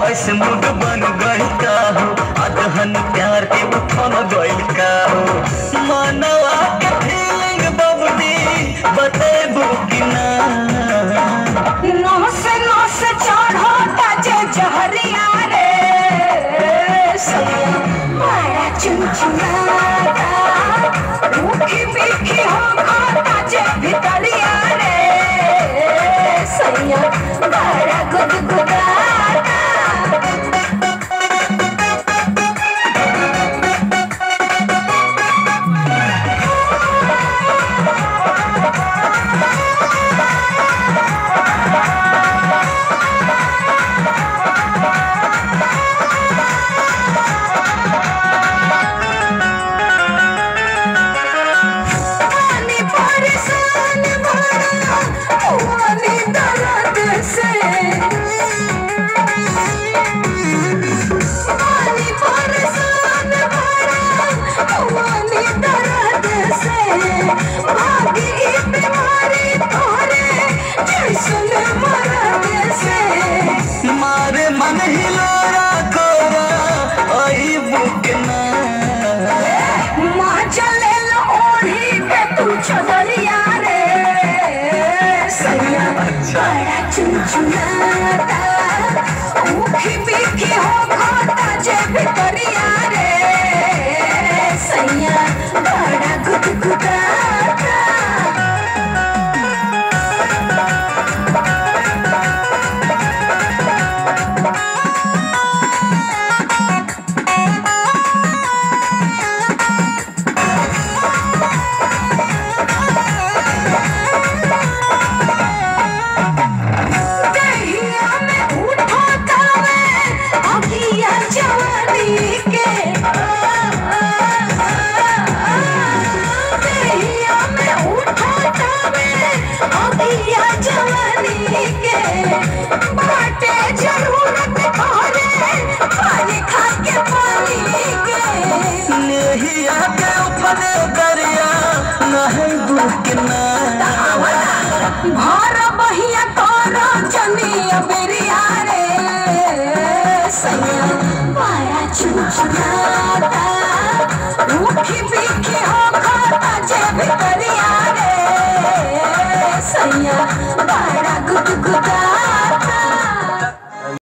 ऐसे मूड बन गई का हो अदहन प्यार के उठन गइल का हो मनवा के फीलिंग बबनी बतेबू कि ना नौस नौस चढ़ोता जे जहरिया रे सैया बड़ा चुनचुनाता रूखी मीठी हो खाता जे भितरिया रे सैया बड़ा गुदगुदाता पानी परेशान बड़ा पानी दर्द से पानी परेशान बड़ा पानी दर्द से भागी ई बीमारी तोरे जैसन मरद से मारे मन हिलोरा कोरा आई बुक ना माँ चले लो ओढ़ी के तू चदरिया रे सैया बड़ा चुनचुनाता ऊखी पीखी हो खाता जे भितरिया रे सैया बड़ा गुदगुदाता दहिया में उठो तावे अगिया जवानी के दहिया में उठो तावे अगिया जवानी के बाटे जरूरत तोरे पानी खा के पानी के नेहिया के उफने दरिया नहीं बुक ना भर बहिया तोरा जनिया बेरिया रे सैया माया चुचुनाता रूखी पीखी हो खाता जे भितरिया रे सैया बड़ा गुदगुदा